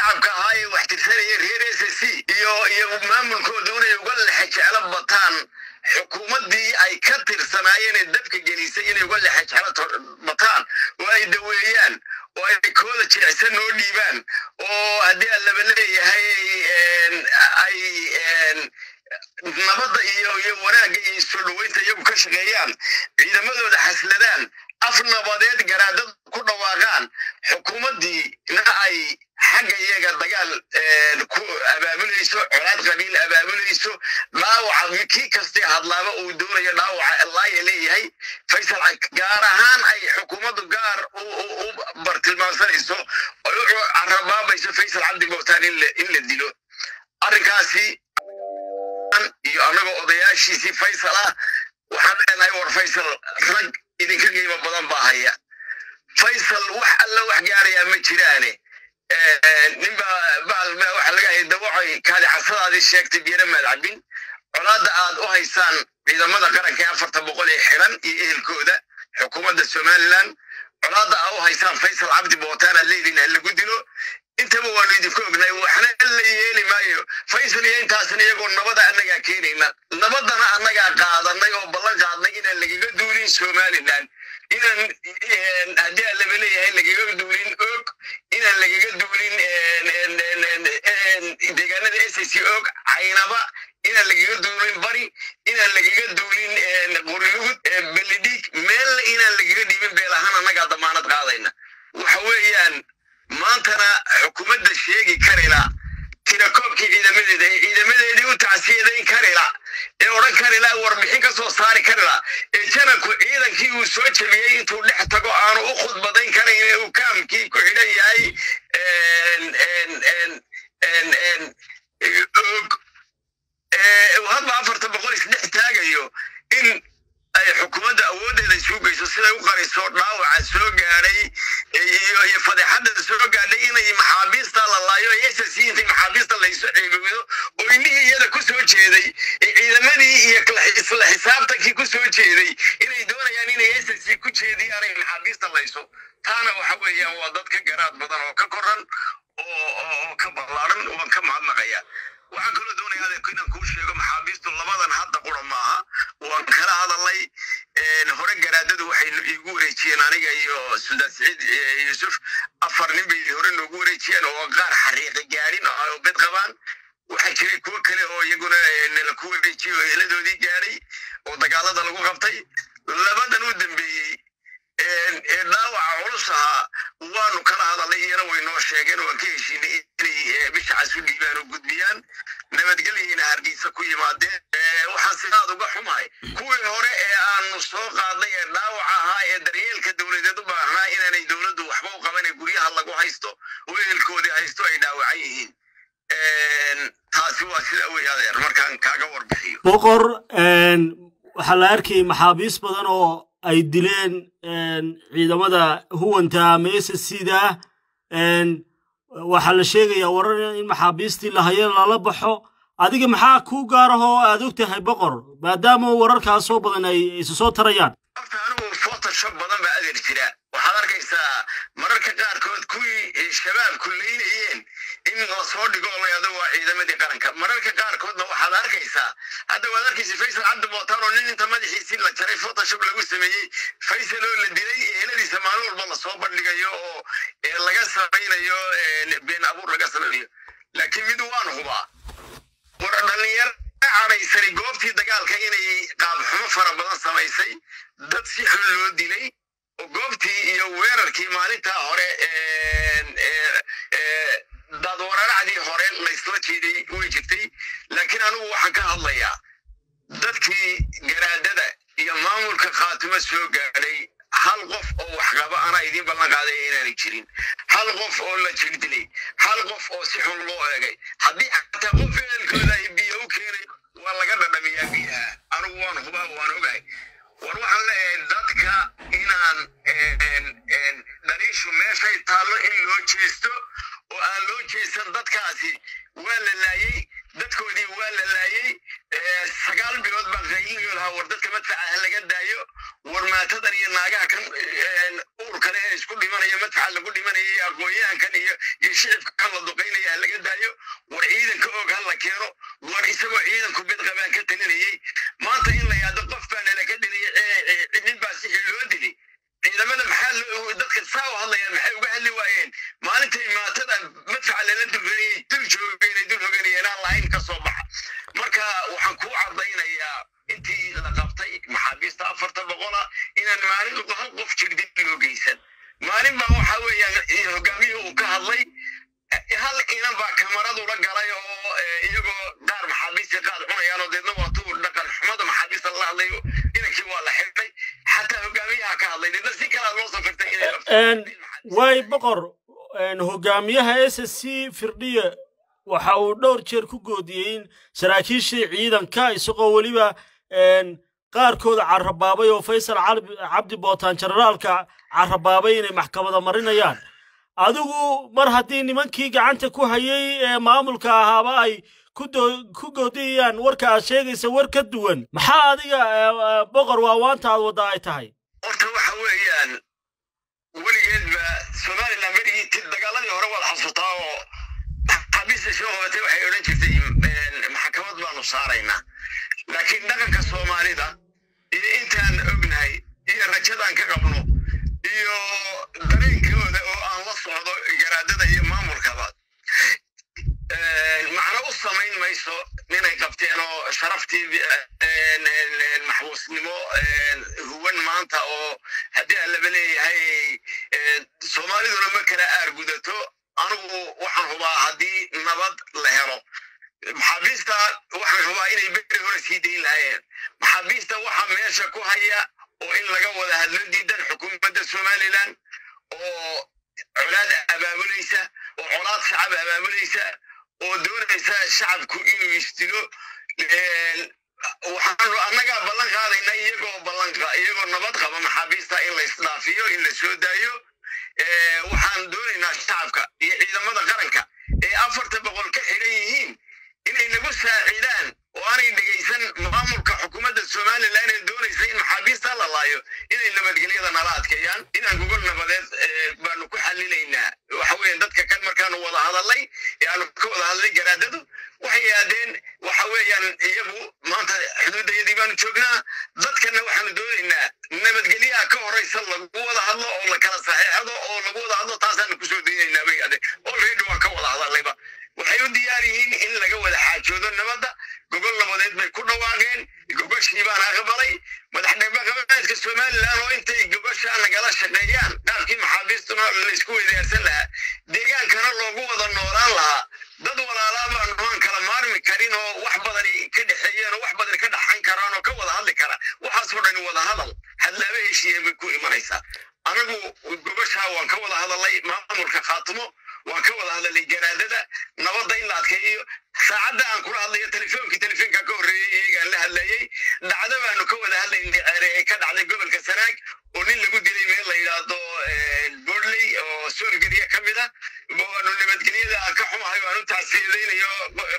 shacabka ahaa ee wax tirsanaya reer s c iyo iyo maamulkooda inay uga lexe jeclo bataan xukuumaddii ay ka tirsanaayeen ee dabka gelisay inay uga lexe jeclo bataan oo ay daweeyaan oo ay kooda jilicsan noo dhiibaan oo haddii aan laba leeyahay ay nabadda iyo iyo wanaagga iyo soo dhoweynta iyagu ka shaqeeyaan ciidamadooda xasladaan af nabadeed garaadada ku dhawaaqaan xukuumaddiina ay xagga iyaga dagaal ku abaabulayso colaad qabiil abaabulayso dhaawaca kii kastee hadlaaba uu doonayo dhaawaca laaya leeyahay faysal gaar ahaan ay xukuumaddu gaar u bartilmaamsanayso oy u carabaabayso faysal cabdi bowtaan in la dilo arrinkaasi iyo annagoo odayaashiisii faysal ah waxaan leenahay war faysal rag idinka qiimo badan baa haya faysal wax alla wax gaarayaa ma jiraane ninba baalba waxa laga hayay dawacay kaadi casadaadii sheegtay biyana maad cabin colaadda aad u haysaan ciidamada qaranka ee afarta boqol ee xiran iyo ehelkooda xukuumadda somaliland colaadda aa u haysaan faysal cabdi bootaan aad leediin ha lagu dilo intaba waanu idinku ognay waxna la yeeli maayo faysal iyo intaasna iyagoo nabada annagaa keenayna nabadana annagaa qaadanay oo ballan qaadnay inaan lagaga duulin somaliland inaan haddii aan laba leeyahay lagaga duulin og inaan lagaga duulin deegaanada s c og caynaba inaan lagaga duulin bari inaan lagaga duulin qorilugud belidhiig meelna inaan lagaga dhiibin beel ahaan annagaa damaanad qaadayna waxa weeyaan maantana xukuumadda sheegi karila tirakoobkii ciidamadeeda ee ciidamadeedii u tacsiyadayn karila ee odhan karila warbixin ka soo saari karila ee janabku ciidankii uu soo jebiyey intuu dhex tago aanu u khudbadayn karayn ee uu kaamkii ku xidhan yahay og hadba afarta boqol isdhex taagayo in ay xukuumadda awooddeeda isuugeyso siday u qariso dhaawaca soo gaadhay iyo iyo fadeexadda soo gaadhay inay maxaabiista la laayo s c intay maxaabiista laysu ceebowdo oo indhihii iyada ku soo jeeday ciidamadii iyo isla xisaabtankii ku soo jeeday inay doonayaan inay s c ku jeediyaan ay maxaabiista layso taana waxa weeyaan waa dad ka garaad badan oo ka koran oo ka ballaaran waan ka mahadnaqaya waxaan kaloo doonaya adeerku inaan kuu sheego maxaabiistu labadan hadda qura maaha waan kala hadalay hore garaadadu waxay iigu wareejiyeen aniga iyo suldaan siciid yuusuf afar nin bay hore noogu wareejiyeen oo qaar xariiqi gaadhin oo bed qabaan waxaa jiray kuwo kale oo iyaguna nala ku wareejiyey oo heladoodii gaadhay oo dagaalada lagu qabtay labadan u dambeeyey ee dhaawaca culus ahaa waanu kala hadalay iyana way noo sheegeen waan ka heshiinay inay bishacaas u dhiibaan oo gudbiyaan nabadgelyayna hargeysa ku yimaadeen waxaan sidaad uga xumahay kuwii hore ee aanu soo qaadnay ee dhaawaca ahaa ee daryeelka dowladeed u baahnaa inaanay dowladdu waxba u qaban ee guryaha lagu haysto oo ehelkoodii haysto ay dhaawacan yihiin taasi waa sida wey adeer markaan kaaga warbixiyo boqor waxaa la arkayay maxaabiis badan oo ay dileen ciidamada huwanta ama s c da waxaa la sheegayaa warar in maxaabiistii lahaye lala baxo adiga maxaa kuu gaarahoo aad og tahay boqor maadaama wararkaas soo badan ay isu soo tarayaan horta anigu photoshop badan baa adeer jira waxaad arkaysaa mararka qaarkood kuwii shabaabku leynayeen in lasoo dhigo oo layado waa ciidamadii qaranka mararka qaarkoodna waxaad arkaysaa hadda waad arkaysa faysal cabdi bootaan oo nin inta madaxiisii la jaray photoshop lagu sameeyey faysal oo la dilay eheladiisa maalin walba lasoo bandhigayo oo laga samaynayo been abuur laga samaynayo laakiin mid waan hubaa war dhalinyaro canaysani goobtii dagaalka inay qaabxumo fara badan samaysay dad si xun loo dilay oo goobtii iyo weerarkii maalintaa hore dadwararacdii hore laysla jeeday way jirtay laakiin anigu waxaan ka hadlayaa dadkii garaadada iyo maamulka khaatimo soo gaadhay hal qof oo waxqaba anaa idiin ballan qaadaya inaanay jirin hal qof oo la jirdilay hal qof oo si xun loo eegay haddii xataa qof ehelkooda ay biyo u keenayo waa laga dhadhamiyaa biyaha anigu waan hubaa waan ogahay war waxaan leeyahay dadka inaan dhaliishu meeshay taallo in loo jeesto oo aan loo jeesan dadkaasi waa la laayey dadkoodii waa la laayey sagaal bilood baa qayliyo lahaa war dadka madfaca ha laga daayo war maatadan iyo naagaha kan uur kale ee isku dhimanaya madfaca lagu dhimanaya iyo aqoonyahankan iyo iyo shicibka kan la duqaynaya ha laga daayo war ciidanka og ha la keeno war isagoo ciidanku mid qabaan ka talinayey maanta in la yaado qof baa nala ka dilay cidnin baa sixii loo dili ciidamada maxaa dadka saa u hadlayaan maxay uga hadli waayeen maalintay maatada madfaca lala duganayay dul joogeen dul hoganayeen aan lahayn ka soo baxa marka waxaan kuu cadaynayaa intii la qabtay maxaabiista afarta boqola inaan maalin hal qof jirdin loo geysan maalin baa waxa weeyaan hogaamiyuhu uu ka hadlay hal inan baa kamaradu la galay oo iyagoo qaar maxaabiistii qaad cunayaan oo deedna waa tuu dhaqan xumada maxaabiista la hadlayo inankii waa la xidhay xataa hogaamiyaha ka hadlay deedna si kalaa loo safirtay inay way boqor hogaamiyaha s s c firdhiye waxa uu dhowr jeer ku goodiyey in saraakiishii ciidanka isagoo weliba qaarkooda carrabaabay oo faysal cabdi bootaan generaalka carrabaabay inay maxkamada marinayaan adigu mar haddii nimankii gacanta ku hayay ee maamulka ahaaba ay ku goodiyayaan warka aad sheegaysa war ka duwan maxaa adiga boqor waawaanta aad wadda ay tahay horta waxa weeyaan weligeedba somalilan berigii dagaaladii hore waad xasuutaa oo xabiista soo qabatay waxay odhan jirtay maxkamad baanu saaraynaa laakiin dhaqanka soomaalida iyo intaan ognahay iyo rajadaan ka qabno iyo dareenkooda oo aan la socdo garaadada iyo maamulkaba macno u samayn mayso ninay qabteen oo sharaftii maxbuusnimo huwan maanta oo haddii aan laba leeyahay soomaaliduna ma kala aargudato anigu waxaan hubaa haddii nabad la helo maxaabiista waxaan hubaa inay beri hore sii dayn lahaayeen maxaabiista waxaa meesha ku haya oo in laga wada hadlo diidan xukuumadda somalilan oo colaad abaabulaysa oo colaad shacab abaabulaysa oo doonaysa shacabku inuu istilo waxaanu annagaa ballan qaadayna iyagoo ballanqa iyagoo nabad qaba maxaabiista in la isdhaafiyo in la soo daayo waxaan doonaynaa shacabka iyo ciidamada qaranka ee afarta boqol ka xidhan yihiin inay nagu saacidaan oo aanay dhegaysan maamulka xukuumadda somalilan ee doonaysa in maxaabiista la laayo inay nabadgelyada nala adkeeyaan inaan gogol nabadeed baanu ku xalilaynaa waxa weeye dadka kan markaanu wada hadalnay ee aanu ka wada hadlay garaadadu waxay yidhahdeen waxa weeyaan iyagu maanta xuduudayadii baanu joognaa dadkana waxaanu doonaynaa nabadgelyaha ka horeysa lagu wada hadlo oo la kala saxeexdo oo lagu wada hadlo taasaanu kusoo daynaynaa bay yidhahdeen already waan ka wada hadallayba waxay u diyaar yihiin in laga wada xaajoodo nabadda gogol nabadeed bay ku dhawaaqeen gogoshii baana aqbalay madaxdhaqameedka somalilan oo intay gogoshaa nagala shaqeeyaan qaabkii maxaabiistuna laysku weydaarsan lahaa deegaankana loogu wada noolaan lahaa dad walaalaa baanu aan kala maarmi karin oo wax badani ka dhexeeyeen oo wax badani ka dhaxan karaan oo ka wada hadli kara waxaasoo dhani wada hadal hadlaaba heshiiya bay ku imanaysaa anagu gogoshaa waan ka wada hadalay maamulka khaatimo waan ka wada hadalay garaadada nabadda in la adkeeyo saacadda aan kula hadlayo telefoonkii telefoonka ka horreeyey iyagaan la hadlayey dhacdo baanu ka wada hadlaynay ceere ee ka dhacday gobolka sanaag oo nin lagu dilay meel la yidhaahdo bordley oo soolgeriya ka mid ah waanu nabadgelyada aan ka xumahay waan u tacsiyadaynayo